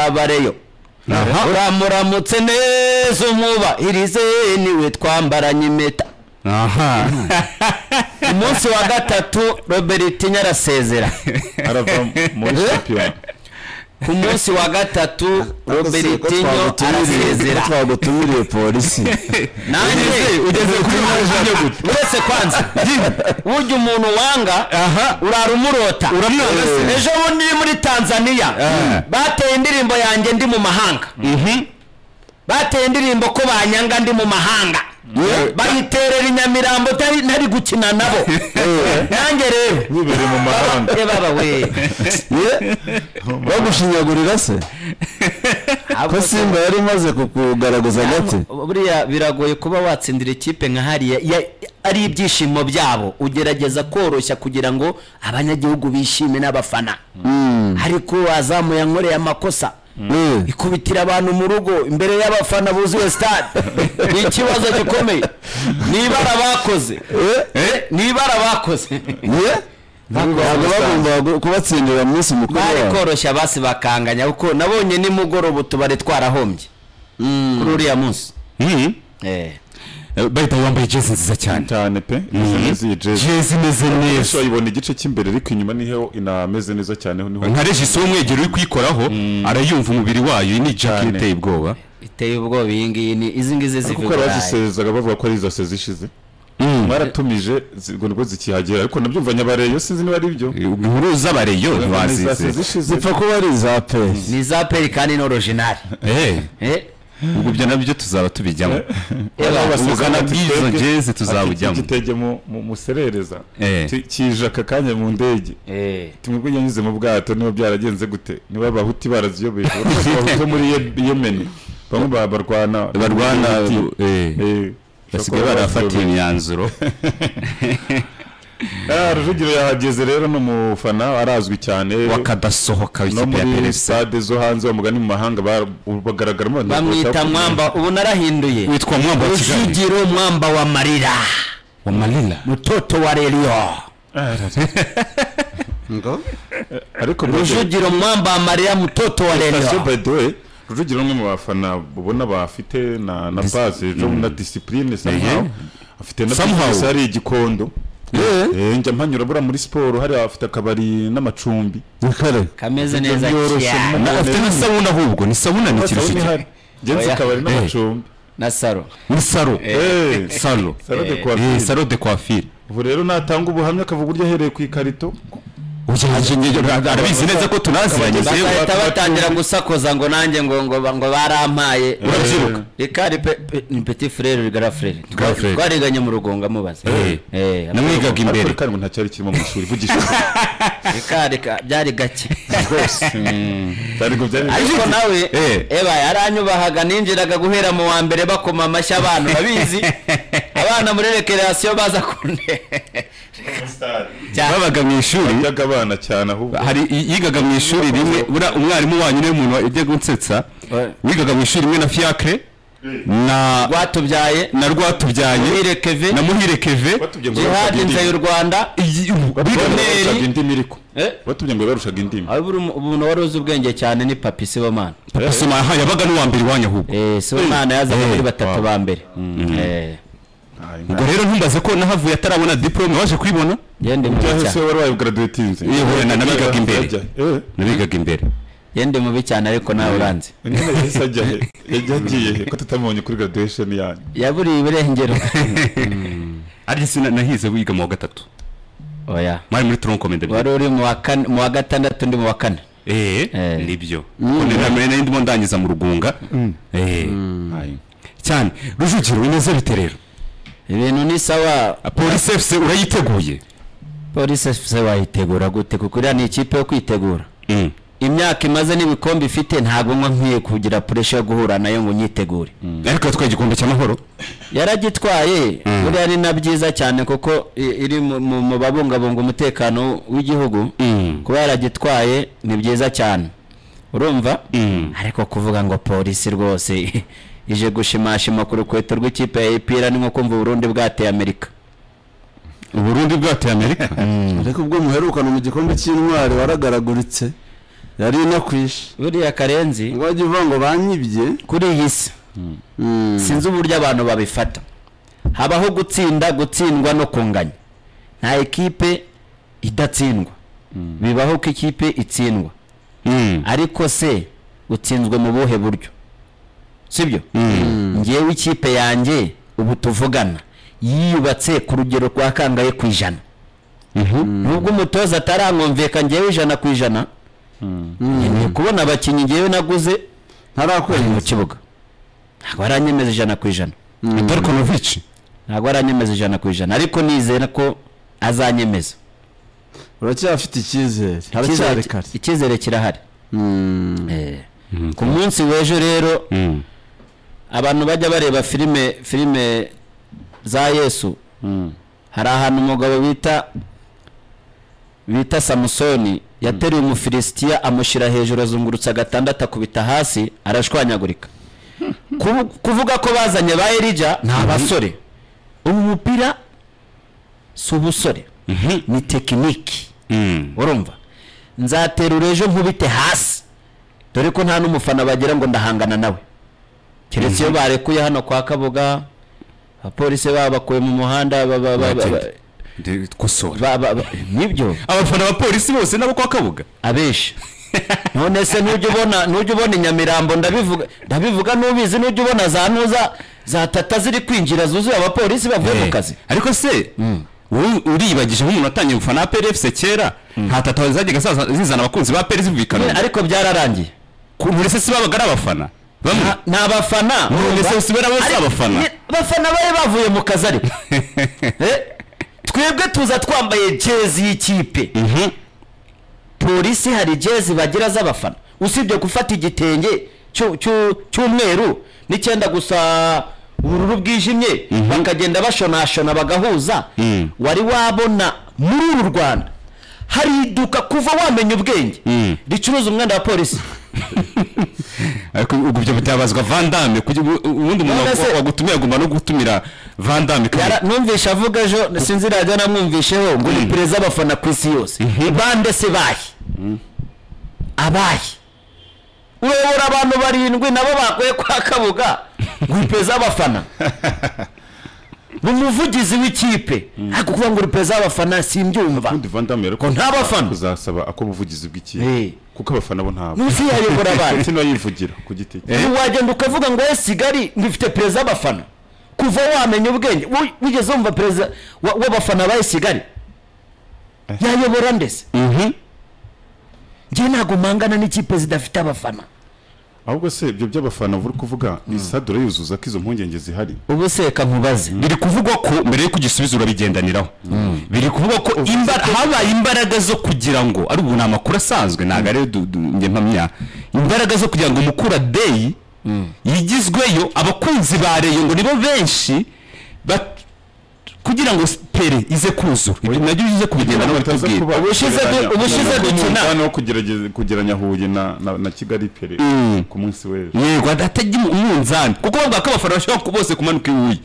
kabareyo uramuramutse neza umwubahirize niwe twambaranye impeta aha umunsi wa gatatu robert nyarasezera arava muri shampiyona ku munsi wa gatatu robert nyo arasezera twagutumiriye polisi nanjye ugeze kuri majana gute uretse kwanza burya umuntu wanga aha urara umurota Uramwanga se. ejo bundi uri muri tanzania Ah. bateye indirimbo yanjye ndi mu mahanga bateye indirimbo ko banyanga ndi mu mahanga Yewe. bayiterera i nyamirambo utari- ntari gukina nabo nanjye rero wibereye mu mahanga ye baba we Ye? bagushinyagurira se ko simba yari imaze kukugaragaza gake buriya biragoye kuba watsindira ikipe nka hariya ya- ari ibyishimo byabo ugerageza koroshya kugira ngo abanyagihugu bishime n'abafana ariko wazamuye ankoreye amakosa Ye. ikubitira abantu mu rugo imbere y'abafana buzuye stade ni ikibazo gikomeye nibara bakoze nibara bakoze Ye? Ntabwo ntabwo bamusanze. bagomba gu- kubatsindira mu minsi mukuru bari yabo. koroshya basi bakanganya kuko nabonye nimugoroba utubari twarahombye kuri uriya munsi Mhm. Eh. Eh, bahita wambaye jezi nziza cyane cyane pe izi Mhm. ni iziyi jezi jezi imeze ese neza wayibona igice cy'imbere ariko inyuma niho inameze neza cyane ho niho nka regisi w'umwegero uri kuyikoraho arayumva umubiri wayo iyi ni jaketi Cyane. iteye ubwoba iteye ubwoba iyi ngiyi ni izi ngizi ziva kuko i Burayi. abazisezaga bavuga ko ari izo sezi ishize mwaratumije ngo nibwo zikihagera ariko nabyumva nyabareyo sinzi niba ari byo inkuru z'abareyo Iza sezi ntibazize ishize zipfa kuba ari iza peri ni iza peri kandi ni orojinari Eh, Eh, ubwo ibyo nabyo tuzaba tubijyamo eba, Aba basezera ubukana bati bw'izo twebwe, jezi tuzabujyamo. ati igitege mu- mu- muserereza Eh. Ti- kije aka kanya mu ndege eh. tumwe yanyuze mu bwato niba byaragenze gute niba abahuti baraziyobeye uretse abahuti bo muri Ye- yemeni bamwe ba- barwana barwana eh, Eh, basigaye bashobora kuba barafatiye baziyobewe. imyanzuro Ah, rujugiro yahageze rero ni umufana arazwi cyane bakadasohoka no w'ikipe ya muri perezida stade zo hanze bamugana mu mahanga ba- bagaragaramo abantu bamwita bashaka- mwamba ubu narahinduye witwa mwamba wa kigali rujugiro mwamba wa marira wa marira mutoto wa reriyo ariko rujugiro mwamba wa marira mutoto wa sitasiyo reriyo by the way rujugiro ni umwe mu bafana ubona bafite na na pasi ejo na disipurine somehow afite na Somehow. business hari igikondo Eh, njya mpanyura buriya muri siporo hari afite akabari n'amacumbi kare kameze neza Byoroshye cyane mu- afite na sabuna ahubwo ni sabuna ni ikintu Sabuni kigira ihari. njya nzi Oya. akabari n'amacumbi na saro ni saro Eh, saro Salon de Eh. coiffure. Eh, saro de coiffure ubu rero natanga ubuhamya akavuga uburyo ahereye ku ikarito Ugenekereje- arabizi neza ko tunaziranye Bakaba- yewe. bahita batangira gusakuza ngo nanjye ngo ngo ba- ngo barampaye urabyiruka rikari pe- pe- ni peti frere rigara frere Grand frère. twariganye mu rugongo amubaza Eh. Eh, namwigaga ariko imbere reka ngo nta cyari kirimo mu ishuri vugisha ukuri. rikari ka- byari gake rwose byari ngo byari ariko nawe Eh. eba yaranyubahaga ninjiraga guhera mu wa mbere bakoma amashyi abantu babizi abana muri rekerasiyo baza kunde babaga mu ishuri byajyaga abana cyane ahubwo hari i- yigaga mu ishuri rimwe buriya umwarimu wanyu niwe muntu ujya gutsetsa wigaga mu ishuri rimwe na fiacre na rwatubyaye na rwatubyaye Muhire Keve. na muhire keve batubye ngo jihadi nze y'u rwanda iyi- bigaga- barushaga indimi iriko Eh. batubye ngo barushaga indimi aho buri umuntu wari uzi ubwenge cyane ni papi sibomana papa soma aha yabaga n'uwa mbere iwanyu ahubwo Eh, sibomana yazaga Eh. muri batatu ba mbere Eh, ubwo rero ntumbaze ko nahavuye atarabona diporome waje kuyibona yendi mubi cyangwa se cyane wari wayigaraduwetinze Iyo wenda nabigaga imbere. nabigaga imbere yendi mubi cyane ariko nawe uranze nyine yahise ajya he yajya agiye he ko tutamubonye kuri graduation yanyu yaburiye iburengero ariko sina nahize wiga mu wa gatatu oya mwari muri tronkomende wari uri mu wa kane- mu wa gatandatu ndi mu wa kane eh Eh. nibyo none namwe nari ndimo ndangiza mu rugunga eh cyane rujugiro bimeze bite rero ibintu ni sawa polisi efuse urayiteguye polisi efuse wayitegura gute kuko uriya ni ikipe yo kwitegura imyaka imaze n'ibikombe ifite ntabwo nko nkwiye kugira puresha yo guhura nayo ngo nyitegure ariko yatwaye igikombe cy'amahoro yaragitwaye buriya ni na byiza cyane kuko i- iri mu- mu mu babungabunga umutekano w'igihugu kuba yaragitwaye ni byiza cyane urumva ariko kuvuga ngo polisi rwose ije gushimashima ku rukweto rw'ikipe ya ipira ni nko kumva uburundi bwateye amerika uburundi bwateye amerika ariko ubwo muherukana mu gikombe cy'intwari waragaraguritse yari no kwishe buriya karenzi ngo wajya uvuga ngo banyibye kuri iyi si Mm. sinzi uburyo abantu babifata habaho gutsinda gutsindwa no kunganya nta ekipe idatsindwa bibaho ko ikipe itsindwa Mm. ariko se utsinzwe mu buhe buryo sibyo ngewe ikipe yanjye ubu tuvugana yiyubatse ku rugero rwa kangahe ku ijana nubwo umutoza atarankumvika ngewe ijana ku ijana nkeneye kubona abakinnyi ngewe naguze bari mu ntarakwemeza kibuga ntabwo baranyemeza ijana ku ijana Darkonovic ntabwo aranyemeza ijana ku ijana ariko nizera ko azanyemeza uracyafite icyizere haracyari Icyizere- kare icyizere kirahari Mm. Eh, ku munsi w'ejo rero Mm. abantu bajya bareba filime filime za yesu hari ahantu umugabo bita bita samusoni yateruye umufilisitiya amushyira hejuru azungurutsa agatandatu akubita hasi arashwanyagurika Kubu- kuvuga ko bazanye ba elija ni abasore ubu mupira si ubusore ni tekiniki Mm. urumva nzaterura ejo nkubite hasi dore ko nta n'umufana bagira ngo ndahangana nawe keretse iyo barekuye hano kwa kabuga abapolisi babakuye mu muhanda ba- ba- ba- ba- Bagenda. Ndi- kosora ba- ba- ba- nibyo abafana ba polisi bose nabo kwa kabuga abenshi none se ntujya ubona ntujya ubona i nyamirambo ndabivuga ndabivuga n'ubizi ntujya ubona za ntuza za tata ziri kwinjira zuzuye abapolisi bavuye mu Eh, kazi ariko se wowe uribagije nk'umuntu watangiye gufana PRFC kera nta tata zajyaga zaza- zizana abakunzi ba PRFC None bikanona ariko byararangiye ubu ese si babaga ari abafana bamwe ni abafana None se usubira bose Ariko- abafana ni- abafana bari bavuye mu kazi ariko Eh, twebwe tuza twambaye jezi y'ikipe Mhm. polisi hari jezi bagira z'abafana usibye gufata igitenge cyu- cyu- cy'umweru n'icyenda gusa ubururu bwijimye bakagenda bashonashona bagahuza Mm. wari wabona muri uru rwanda hari iduka kuva wamenya ubwenge Mm. ricuruza umwenda wa polisi ariko ubwo ibyo bitabazwa vandame ubundi umuntu None se- wa- wagutumiye agomba no gutumira vandame Yara- numvishe avuga ejo sinzi radiyo namwumvisheho ngo ni Mm. perezida abafana ku isi yose bande se bahe abahe uyobora abantu barindwi nabo bakuye kwa kabuga ngo uri perezida abafana ni umuvugizi w'ikipe ariko kuvuga ngo uri perezida abafana simbyumva ubundi vandamu yari ko nta bafana. kuzasaba ako ubuvugizi Eh. bw'ikipe kuko abafana bo ntabwo nuzi yayobora abantu ndetse n'ayivugira ku giti cye ubu wagenda ukavuga ngo "Eh, Kigali ngifite perezida abafana kuva wamenya ubwenge Wi- wigeze wumva perezida wa- w'abafana ba Kigali yayobora ndetse njye ntabwo mpangana n'ikipe zidafite abafana ahubwo se ibyo by'abafana uri kuvuga ni sadure yuzuza ko izo mpungenge zihari ubu se reka nkubaze biri kuvugwa ko mbere yuko igisubizo urabigendaniraho biri kuvugwa ko imba- habaye imbaraga zo kugira ngo ari ubu ni amakuru asanzwe ntabwo ari du- du- njye mpamya imbaraga zo kugira ngo mukura deyi yigizweyo abakunzi ba reyo ngo nibo benshi bat- kugira ngo pere ize kuzura ibyo nabyo bize kubigenda no bitubwira Ubushize du- ubushize dukina. no kugerageza kugeranya huye na na- na kigali pere ku munsi w'ejo yego atajya umunzani kuko bavuga ko abafana bashobora ku- bose kumanuka ibuye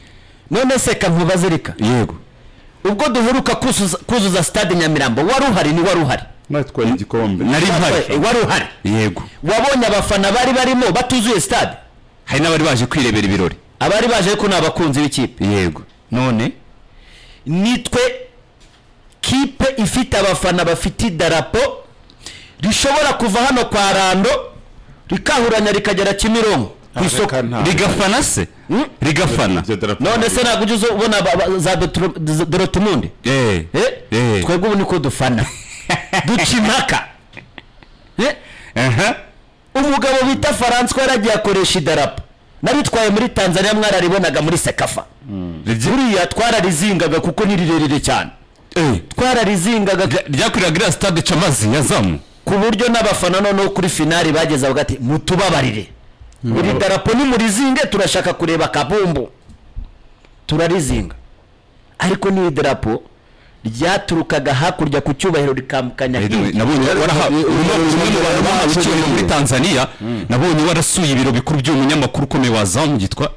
none se reka nkubaze reka yego ubwo duheruka kuzuza- kuzuza stade nyamirambo wari uhari ni wari uhari mwatwaye igikombe nari Eh, mpari wari uhari yego wabonye abafana bari barimo batuzuye stade hari n'abari baje kwirebera ibirori abari baje ariko ni abakunzi b'ikipe yego none nitwe kipe ifite abafana bafite idarapo rishobora kuva hano kwa rando rikahuranya rikagera kimironko ku isoko reka nta- rigafana se Mm. rigafana Iryo darapo none se ntabwo ujya uza ubona ba- ba- za Dotro- dorotmundi Eh, Eh? eh. twebwe ubu niko dufana duca impaka Eh? aha umugabo bita faranswa yaragiye akoresha idarapo naritwaye muri tanzania mwararibonaga muri sekafa buriya twararizingaga kuko ni rirerire cyane Eh, twararizingaga ryakorera giriya stade camazi yazamu ku buryo n'abafana noneho kuri finari bageze avuga ati mutubabarire iri darapo nimurizinge turashaka kureba kabumbu turarizinga ariko n'iri darapo ryaturukaga hakurya ku cyubahiro rikambukanya hirya nabonye waraha- umwe umwe mu bantu bahawe icyubahiro muri tanzania nabonye warasuye ibiro bikuru by'umunyamakuru ukomeye wa zamu yitwa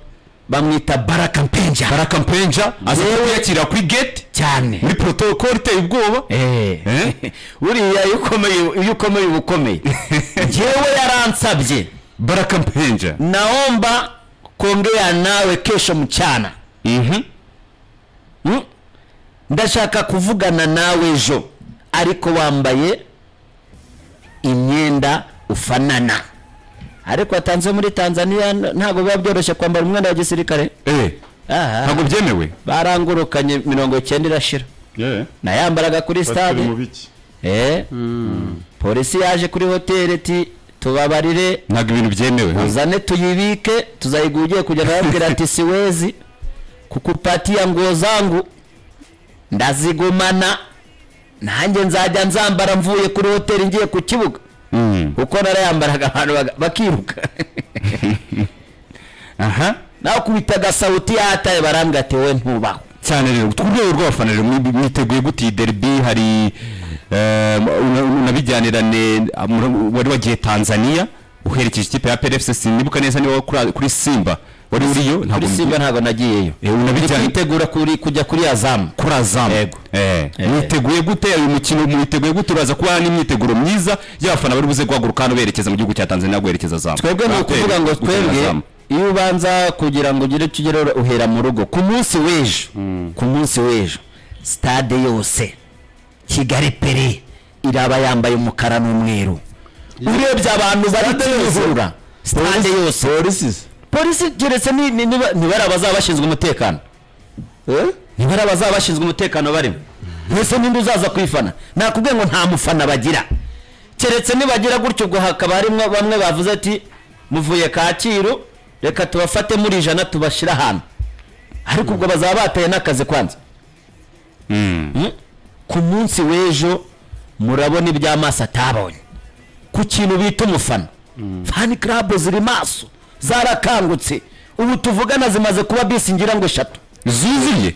bamwita baraka mpenja baraka mpenja aza kuyakira kuri gate cyane muri protocole iteye ubwoba Eh. Eh? buriya iyo ukomeye iyo ukomeye uba ukomeye njyewe yaransabye baraka mpenja naomba kuongea nawe kesho mchana Mhm. mm? ndashaka kuvugana nawe ejo ariko wambaye imyenda ufanana ariko atanze muri tanzania n- ntabwo biba byoroshye kwambara umwenda wa gisirikare Eh, Aha. ntabwo byemewe barangurukanye mirongo cyenda irashira nayambaraga kuri batari stade mu biki Eh. polisi yaje kuri hoteli iti tubabarire ntabwo ibintu byemewe ha? uzane tuyibike tuzayigura ugiye kujya nababwira ati siwezi kukupatia nguo zangu ndazigumana nanjye nzajya nzambara mvuye kuri hoteli ngiye ku kibuga Mm. kuko narayambaraga abantu baga- bakiruka aha nakubitaga sauti yataye barambwira ati wowe ntubaho cyane rero ku rwego rw'abafana rero mwi- mwiteguye gute iyi derby hari eh, una- unabijyanirane ah, mura- wari wagiye tanzania uherekeje ikipe ya PRFC sinibuka neza niba kuri- kuri simba wari uriyo kuri simba ntabwo nagiyeyo Eh, unabijyanye nitegura kuri- kujya kuri azamu kuri azamu Yego. Eh, Eh. mwiteguye gute uyu mukino mwiteguye gute uraza kuba n'imyiteguro myiza y'abafana bari buze guhaguruka hano berekeza mu gihugu cya tanzania guherekeza azamu twebwe ni ukuvuga ngo twebwe iyo ubanza kugira ngo ugire icyo ugeraho uhera mu rugo ku munsi w'ejo ku munsi w'ejo sitade yose kigali peri iraba yambaye umukara n'umweru urebye abantu bari kwizura sitade yose polisi se polisi keretse ni- ni- niba- nibari abazaba bashinzwe umutekano eh nibari abazaba bashinzwe umutekano barimo mbese ninde uzaza kuyifana nakubwiye ngo nta mufana bagira keretse nibagira gutyo ubwo hakaba harimo bamwe bavuze ati muvuye kacyiru reka tubafate muri ijana tubashyire ahantu ariko ubwo bazaba bataye n'akazi kwanza Mm. ku munsi w'ejo murabona iby'amaso atabonye ku kintu bita umufana fani karabu ziri maso zarakangutse ubu tuvugana zimaze kuba bisi ngira ngo eshatu zuzuye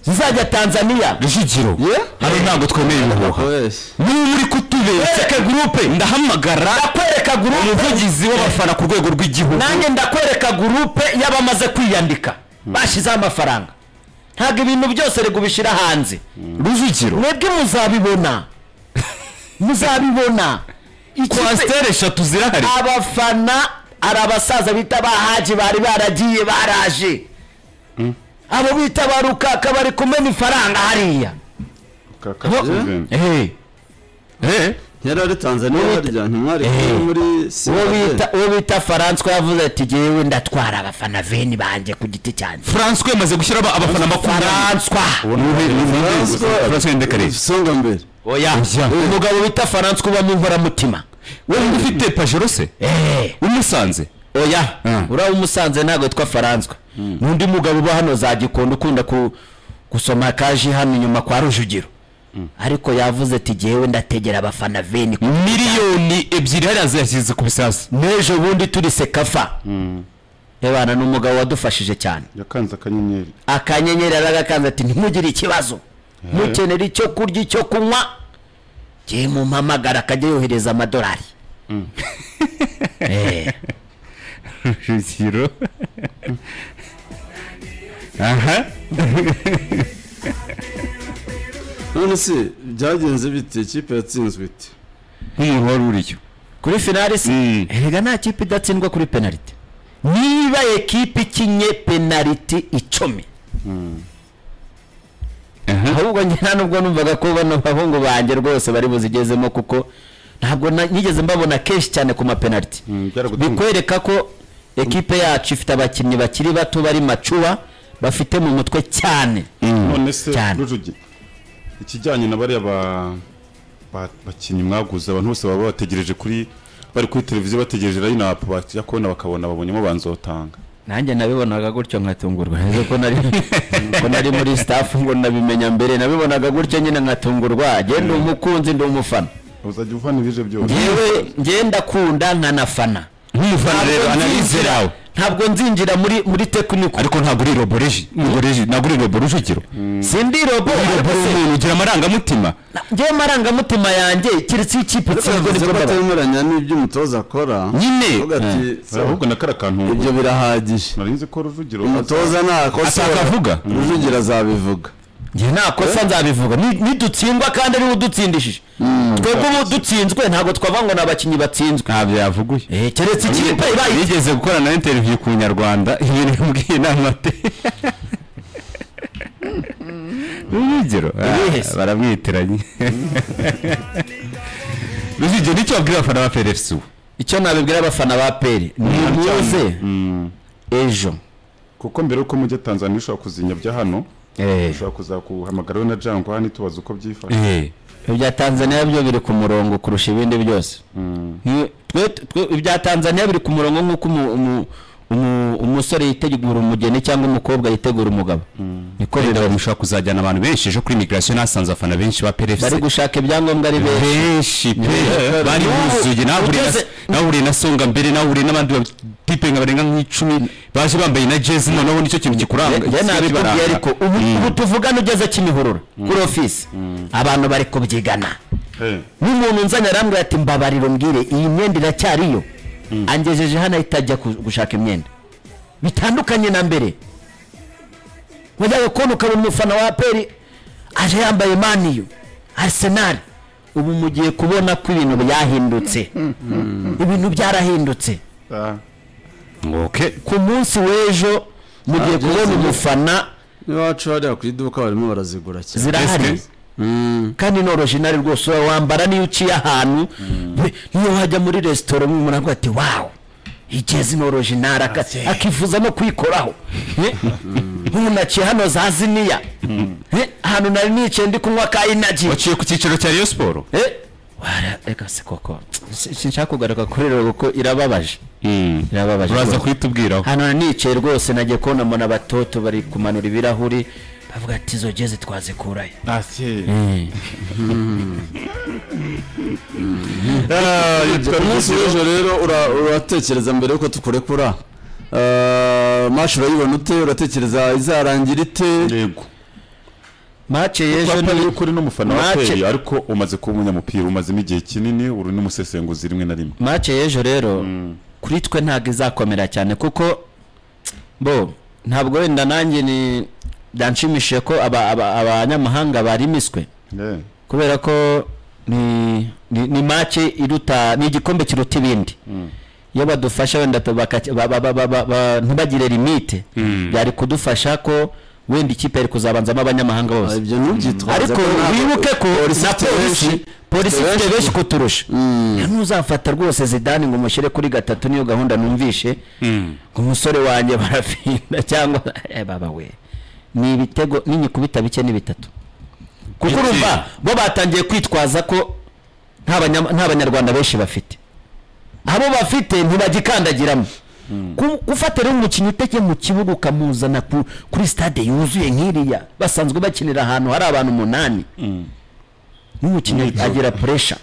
zizajya tanzania rujugiro hano ntabwo twemeye ibihuha wese niba uri kutubeseka gurupe ndahamagara ndakwereka gurupe umuvugizi w'abafana ku rwego rw'igihugu nanjye ndakwereka gurupe y'abamaze kwiyandika bashyizeho amafaranga ntabwo ibintu byose rego ubishyira hanze rujugiro mwebwe muzabibona muzabibona Ikipe- kwasiteri eshatu zirahari abafana ari abasaza bita bahaji bari baragiye baraje abo bita ba rukaka bari kumena ifaranga hariya Eh. Eh. yari ari tanzania harya ntimwari Eh. kumwe muri uwo Sirade? bita- uwo bita faranswa yavuze ati jyewe ndatwara abafana veni banjye ku giti cyanjye François yamaze gushyira aba- abafana makumyabiri faranswa Nuhe- nuhe- nuhe- François- François Ndekare. songa mbere oya Oya. umugabo bita faranswa ubamo inkoramutima wowe ufite pajero se Eh, umusanze oya Mm. uriya umusanze ntabwo yitwa faranswa n'undi mugabo uba hano za gikondo ukunda ku- gusoma kaji hano inyuma kwa rujugiro ariko yavuze ati jyewe ndategera abafana veni ku- miliyoni ebyiri hariya ziyashyize ku bisasi n'ejo bundi turi sekafa ebana ni umugabo wadufashije cyane yakanze akanyenyeri akanyenyeri aragakanze ati ntimugire ikibazo mukenera icyo kurya icyo kunywa jye mumpamagara akajya yohereza amadolari Eh, rujugiro aha none se byagenze bite ikipe yatsinzwe ite nk'umuntu wari uriyo kuri finali si Mm. erega nta kipe idatsindwa kuri penaliti niba ekipe ikinye penaliti icumi Aha. ahubwo njye nta nubwo numvaga ko bano bahungu banjye rwose bari buzigezemo kuko ntabwo na- nigeze mbabona kenshi cyane ku mapenaliti byaragutunguye bikwereka ko ekipe yacu ifite abakinnyi bakiri bato bari macuwa bafite mu mutwe cyane none se cyane. rujugi ikijyanye na bariya ba- ba- bakinnyi mwaguze abantu bose baba bategereje kuri bari kuri televiziyo bategereje line-up bakijya kubona bakabona babonyemo banzotanga nanjye nabibonaga gutyo nkatungurwa Ese ko nari ko nari muri staff ngo nabimenya mbere nabibonaga gutyo nyine nkatungurwa njye ndi umukunzi ndi umufana uzajya uvana ibije byose yewe njye ndakunda nkanafana nk'umufana rero analize yawe ntabwo nzinjira muri muri tekiniko ariko ntabwo uri roboreji roboreji ntabwo uri robo rujugiro sindi robo uri robo ariko se, umuntu ugira amarangamutima njyewe marangamutima yanjye keretse iyo ikipe itsinzwe Bavuze nibwo ko mbabara batemeranya n'ibyo umutoza akora nyine Bavuga ati, sawa, ahubwo na kariya kantu ibyo birahagije nari nzi ko rujugiro umutoza ntakosa atakavuga rujugira azabivuga njye nta kosa nzabivuga ni- nidutsindwa kandi ariwe udutsindishije twebwe ubu dutsinzwe ntabwo twavuga ngo ni abakinnyi batsinzwe ntabyo yavuguye Eh, keretse ikipe ibaye yigeze gukora na interiviyu ku nyarwanda ibintu yambwiye inama te urugero Urihese. ah, baramwitiranye rujugiro nicyo wabwira abafana ba pfc ubu icyo nabibwira abafana ba peri ni muze ejo kuko mbere yuko mujya tanzania ushobora kuzinyabya hano ushobora kuzakuhamagaraho na jangwa hano itubaza uko byifashe Eh, ibya tanzania byo biri ku murongo kurusha ibindi byose Ni- twe- twe- ibya tanzania biri ku murongo nk'uko umu- umu- umu- umusore yitegura umugeni cyangwa umukobwa yitegura umugabo niko wenda bimeze. bamushobora kuzajyana abantu benshi ejo kuri migirasiyo nasanze abafana benshi ba bari pfc gushaka ibyangombwa ari benshi benshi pe Yeah. bari Ubu- buzuye nahuriye na- ugeze- nahuriye na songa mbere nahuriye n'abandi batipe nka barenga nk'icumi baje bambaye na jezi noneho nicyo kintu Ye- kikuranga ye nabikubwiye kibaranga. ariko ubu ubu tuvugana ugeze kimihurura kuri ofisi abantu bari kubyigana Eh, n'umuntu nzanye arambwira ati mbabariro mbwire iyi myenda iracyariyo angejeje hano ahita ajya ku- gushaka imyenda bitandukanye na mbere wajyaga kubona ukabona umufana wa peri aje yambaye maniyu arisenali ubu mugiye kubona ko ibintu byahindutse ibintu byarahindutse ah, Okay. ku munsi w'ejo mugiye kubona umufana iwacu hariya ku iduka barimo barazigura cyane zirahari Ese? kandi ni orojinari rwose ura wambara niyo uciye ahantu we- niyo wajya muri resitora umwe umuntu avuga ati wawu igezi ni orojinari aka- akifuza no kwikoraho Eh? nk'ubu naciye hano za ziniya Eh, ahantu nari nicaye ndi kunywa ka inaji waciye ku cyiciro cya Rayon Sport Eh, wara- reka se koko si- sinshaka kugaruka kuri rero kuko irababaje irababaje uraza rwose. kuhitubwiraho hano nari nicaye rwose nagiye kubona mbona abatoto bari kumanura ibirahuri bavuga ati izo jezi twazikurayo ah, si. umunsi w'ejo rero ura- uratekereza mbere yuko tukurekura Ah, mashi urayibona ute uratekereza izarangira ite yego mace y'ejo twapfa ni y'ukuri n'umufana wa Match- peri ariko umaze kuba umunyamupira umazemo igihe kinini uri n'umusesenguzi rimwe na rimwe mace y'ejo rero kuri twe ntabwo izakomera cyane kuko bo ntabwo wenda nanjye ni byanshimishije ko aba- aba- abanyamahanga barimiswe Eh, kubera ko ni ni, ni mace iruta ni igikombe kiruta ibindi iyo badufasha wenda tu- bakaci- ba- ba- ba- ba- ba- ba- ntibagire limite byari kudufasha ko wenda ikipe yari kuzabanzamo abanyamahanga Ah, bose ibyo ntubyitwaze ariko ko ntabwo- wibuke ko polisi na ifite polisi benshi. polisi Ifite ifite benshi benshi kuturusha ntuzafata rwose zidani ngo umushyire kuri gatatu niyo gahunda numvishe ngo umusore wanjye barafinda cyangwa eh, baba we ni ibitego n'inyikubita bike ni bitatu kuko Bike. urumva bo batangiye kwitwaza ko nta banya- nta banyarwanda benshi bafite abo bafite ntibagikandagiramo Ku- gufatira umukinnyi uteke mu kibuga ukamuzana ku- kuri stade yuzuye nk'iriya basanzwe bakinira ahantu hari abantu umunani n'umukinnyi agira puresha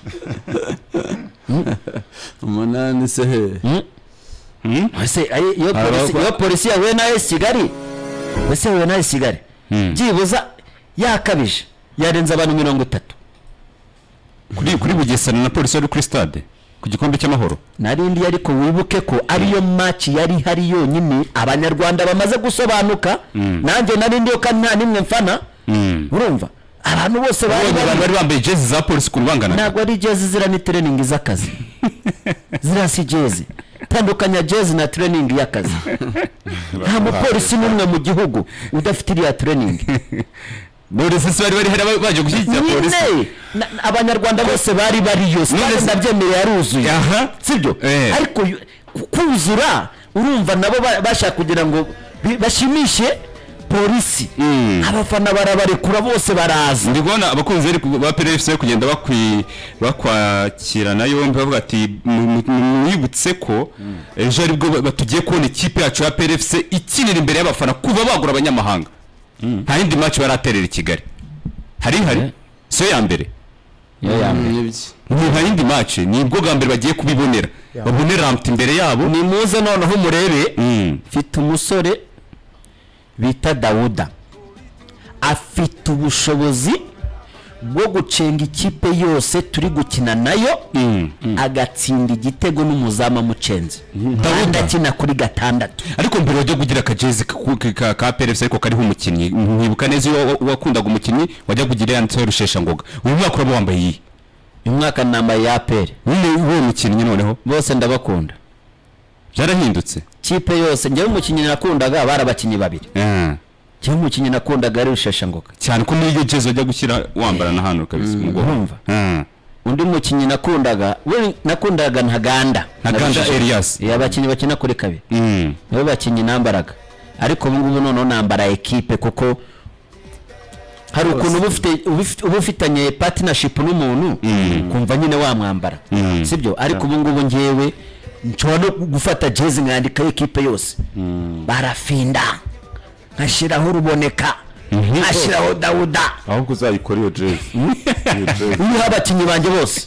umunani se he ese aye, iyo polisi iyo polisi yahuye nawe kigali ese yahuye nawe kigali byibuza yakabije yarenze abantu mirongo itatu kuri kuri Bugesera na polisi yari kuri stade ku gikombe cy'amahoro narindi ariko wibuke ko ariyo maci yari ihari yonyine abanyarwanda bamaze gusobanuka nanjye narindi yo kandi nta nimwe mfana urumva abantu bose bari Abonye abantu bari bari bambaye jezi za polisi ukuntu banganaga ntabwo ari jezi zira ni tereningi z'akazi ziriya si jezi tandukanya jezi na tereningi y'akazi nta mupolisi n'umwe mu gihugu udafite iriya tereningi none se bari bari hari baje gushyigikira polisi nyine na- na- abanyarwanda bose bari bariyo sitade se- ndabyemeye yaruzuye aha sibyo Eh. ariko yu- ku- kuzura urumva nabo ba- bashaka kugira ngo bi- bashimishe polisi abafana barabarekura bose baraza ndi kubona abakunzi bari ku- ba PRFC bari kugenda bakwi bakwakirana yombi bavuga ati "Mu- mu- mwibutse ko ejo aribwo ba- tugiye kubona ikipe yacu ya PRFC ikinira imbere y'abafana kuva bagura abanyamahanga nta yindi match baraterera i Kigali hari hari siyo ya mbere Mm, nibyo ni nta yindi match ni bwo bwa mbere bagiye kubibonera babone rampa imbere yabo nimuze noneho murebe Mm. mfite umusore bita dawuda afite ubushobozi bwo gucenga ikipe yose turi gukina nayo Mm, agatsinda igitego n'umuzamu amucenze kandi akina kuri gatandatu ariko mbere wajya kugira akajezi ku- ku- ka ka PRFC ariko kariho umukinnyi nkibuka neza iyo wa- wakundaga umukinnyi wajya kugira yanditseho rusheshangoga uyu mwaka uraba wambaye iyi uyu mwaka nambaye ya aperi Nyine uwo mukinnyi noneho bose ndabakunda byarahindutse kipe yose njyewe umukinnyi nakundaga bari abakinnyi babiri Ah. njyewe umukinnyi nakundaga ari rusheshangoga cyane ko muri iyo jezi wajya gushyira wambara na hano kabisa umugongo urumva? Ah. undi mukinnyi nakundaga we nakundaga ntaganda Ntaganda Elias. iya abakinnyi bakina kuri kabiri Mm. nibo bakinnyi nambaraga ariko ubu ngubu noneho nambara ekipe kuko hari ukuntu uba ufite- uba ufite- uba ufitanye patinashipu n'umuntu kumva nyine wamwambara Mm. sibyo ariko ubu ngubu ngewe nshobora no gufata jezi nkandikaho ekipe yose barafinda nkashyiraho ruboneka nkashyiraho dawuda ahubwo uzayikora iyo jezi iyo jezi uriho abakinnyi banjye bose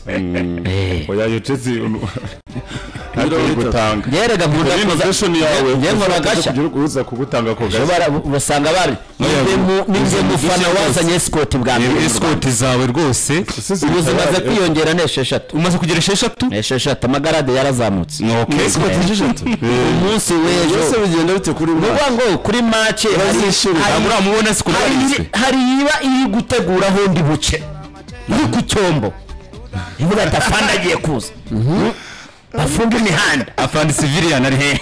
oya iyo jezi Mirongo ntabwo itatu. gutanga ngerega nkunda Rero kuza imvesheni yawe nge nkora gashya uza kugutanga ako gashya Ushobora- usanga bari ninjye mu- ninjye mufana wazanye sikoti bwa mbere mu Rero Rwanda. escort zawe rwose ubu zimaze kwiyongera ni esheshatu umaze kugira esheshatu ni esheshatu amagarade yarazamutse Okay. Escort umunsi byose w'ejo bigenda bite kuri ni mwa ukuvuga ngo kuri mace Bazishyura. ntabwo uramubona si hari kubarinzwe iri- hari iba iri gutegura ahundi buce iri ku cyombo ivuga ati afande agiye kuza bafunga imihanda afande civilian ari he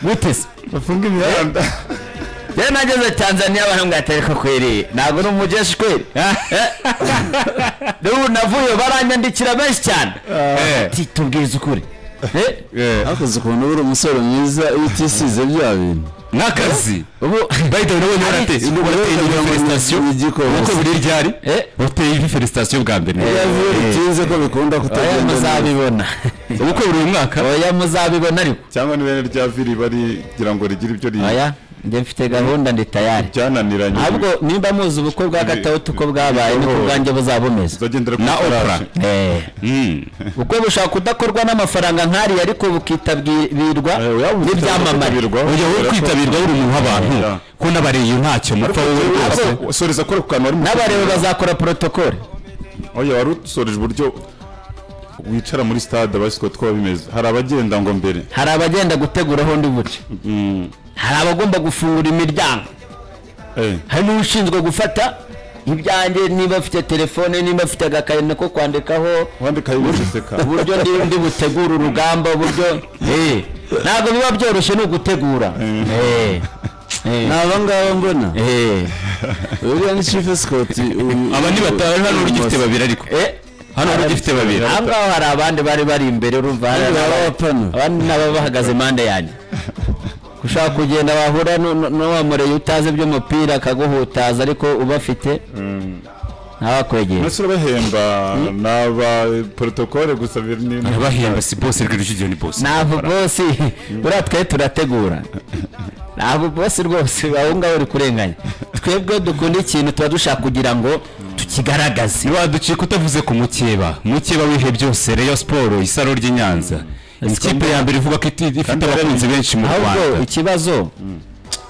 gutese bafunga imihanda rero nageze tanzaniya barambwira ati ariko kweri ntabwo ni umujeshi kweri n'ubu navuyeyo baranyandikira benshi cyane Eh. ati tubwize ukuri Eh, Eh. hakoze ukuntu uri umusore mwiza iyo utisize bya bintu n'akazi ubu bayita urabona warate Hari- urateye Kugira ibi ngo felicitation igikoma. uko buri ryari Eh. uteye ibi felicitation bwa mbere Iyo Eh. biba bitinze ko bikunda oya kutagenda neza muzabibona uko buri mwaka oya muzabibona ariko cyangwa ni bene rya viri barigira ngo rigire ibyo ri- oya njye mfite gahunda ndi tayari byananiranye ahubwo nimba muzi ubukwe bwa gatatu uko bwabaye niko bwanjye buzaba bumeze uzagendera ku na ifarashi. Oprah. Eh, Mm. ubukwe bushobora kudakorwa n'amafaranga nk'ariya ariko bukitabirwa Eh, oya, ubu n'ibyamamare bitabirwa. ujya wo Kubera ko- kwitabirwa uri umuntu w'abantu Yeah. ko n'abariye iyo ntacyo mupfa wowe rwose Ahubwo soreza kora ku kantu wari mu- n'abareba bazakora porotokole oya wari usoreje uburyo wicara muri stade abasiko two bimeze hari abagenda ngo mbere hari abagenda gutegura aho undi buce hari abagomba gufungura imiryango Eh, hari n'ushinzwe gufata ibyanjye niba afite telefone niba afite agakayi nako kwandikaho wandikaho ibintu useka uburyo ndi ndi butegura urugamba uburyo Eh, ntabwo biba byoroshye ni ugutegura Eh, eh, ni aba ngaba mbona eh, uriya ni chief escort aba ni batanu hano urugifite babiri ariko eh. hano urugifite babiri aha ngaho hari abandi bari bari imbere urumva hari Abandi ababa- b'abapana. abandi nabo bahagaze impande yanjye ushaka kugenda wahura nu- nu- n'uwamureye utazi iby'umupira akaguhutaza ariko ubafite ntabakwegera mbese urabahemba ni aba porotokole gusa biri ni bahemba si bose rw'irujugiyo ni bose ntabwo bose buriya twe turategura ntabwo bose rwose aho ngaho uri kurenganya twebwe dukunda ikintu tuba dushaka kugira ngo tukigaragaze ntiwaducika utavuze ku mukeba mukeba wihe byose reyo siporo isaro ry'i nyanza ikipe ya mbere ivuga ko iti- ifite abakunzi benshi mu ahubwo rwanda ikibazo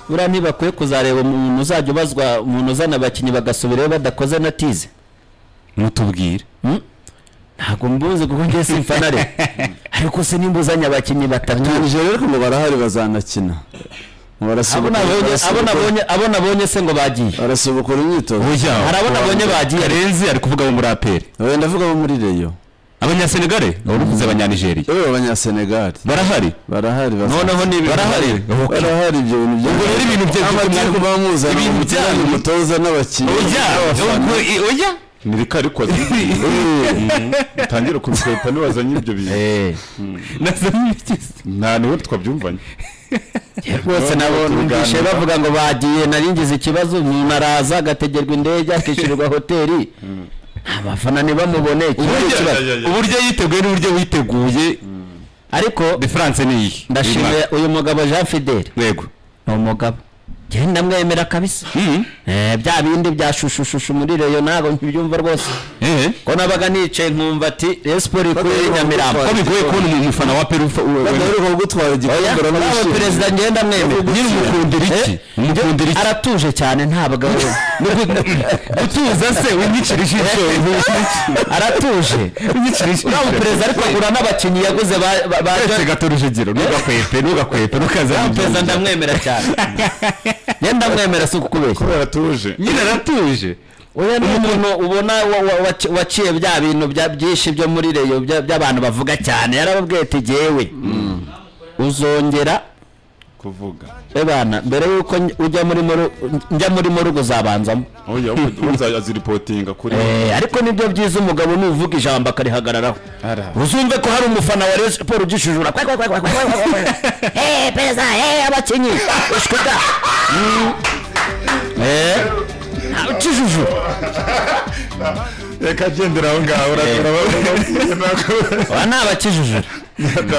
buriya ntibakwiye kuzareba umuntu uzajya ubazwa umuntu uzana abakinnyi bagasubirayo badakoze na tize mutubwire ntabwo mbuze kuko njye simfana rero ariko se nimbuzanye abakinnyi batatu ntabije rero ko ngo barahari bazanakina ngo abo barasubukura- nabonye- abo barasubukura- nabonye- abo nabonye se ngo bagiye barasubukura imyitozo burya hari abo nabonye bagiye karenzi ari kuvuga abo muri aperi oya ndavuga abo muri reyo abanyasenegare wari uvuze abanyanigeriya yewe abanyasenegali barahari barahari basa- ni barahari Okay. barahari ibyo bintu byinshi. rero ibintu bye- amakipe muba muzana ibintu umukinnyi byanyu- umutoza n'abakinnyi Oya, n'abafana. ubwo- i- oya ni rikarikoze utangire kubikwepa nibazanye ibyo bintu Nazanye iki- nta niwe twabyumvanye rwose nabo numvise bavuga ngo bagiye nari ngize ikibazo umuntu araza agategerwa indege akishyurirwa hoteli abafana ntibamubone ikibazo Burya- kibazo ya, ya. uburyo yiteguye n'uburyo witeguye ariko diferanse ni iyi ndashimira uyu mugabo Jean Fidele yego ni umugabo njyewe ndamwemera kabisa Eh, bya bindi bya shushushushu muri reyo ntabwo nkibyumva rwose ehe ko nabaga nicaye nkumva ati reyo siporo ikoreye nyamirambo ko bigoye kubona umu- umufana wa perufa badaheruka kugutwara oya igikundura nawe n'abashimwe perezida ngenda mwemera nyine umukundira iki Eh, umukundira iki aratuje cyane ntabwo gutuza se winyicira ijisho aratuje winyicira uriya muperezida ariko agura n'abakinnyi yaguze ba- ba- ba twese gato urujegero ntugakwepe ntugakwepe ntukaze uriya muperezida ndamwemera cyane ngenda ndamwemera si ukukubeshya kubera atuje nyine aratuje uyu ni umuntu ubona wa- wa- waci- waciye bya bintu bya- byinshi byo muri reyo bya- by'abantu bavuga cyane yarababwiye ati jyewe uzongera kuvuga ebana mbere y'uko nj- ujya muri moru njya muri morugo uzabanzamo oya uzaziripotinga kuri Eh, ariko nibyo byiza umugabo nuvuga ijambo akarihagararaho Ara. uzumve ko hari umufana wa Rayon Sports ugishijura kwa kwa kwa kwa kwa kwa kwa kwa. Eh, perezida eh abakinnyi ushkuta Mm. eh ukijujura reka agendera aho ngaho aba ni abakijujura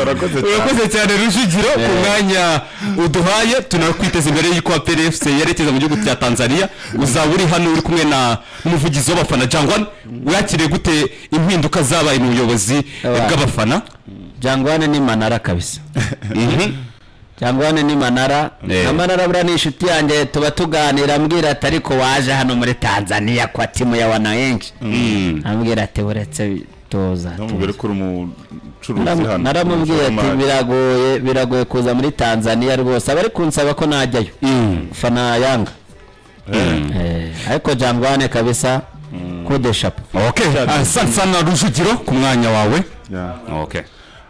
urakoze cyane urakoze cyane rujugiro ku mwanya uduhaye tunakwiteza imbere y'uko aperi efuse yerekeza mu gihugu cya tanzania uzaba uri hano uri kumwe na umuvugizi w'abafana jangwan wakiriye gute impinduka zabaye mu buyobozi Aba- bw'abafana Jangwane ni manara kabisa Jangwane ni manara Eh. na manara buriya ni inshuti yanjye tuba tuganira ambwira ati ariko waje hano muri tanzania kwa timu ya wananchi ambwira ati uretse toza ntumubwire ko uri umucuruzi Naram- hano naramubwiye ati Umushoramari. biragoye biragoye kuza muri tanzania rwose abari kunsaba ko najyayo fana yanga Eh, ariko jangwane kabisa kudeshapo okay asante sana rujugiro ku mwanya wawe Yeah. okay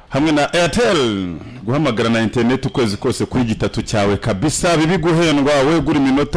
hamwe na airtel guhamagara na interineti ukwezi kose kuri gitatu cyawe kabisa bibiguhendwa wegura iminota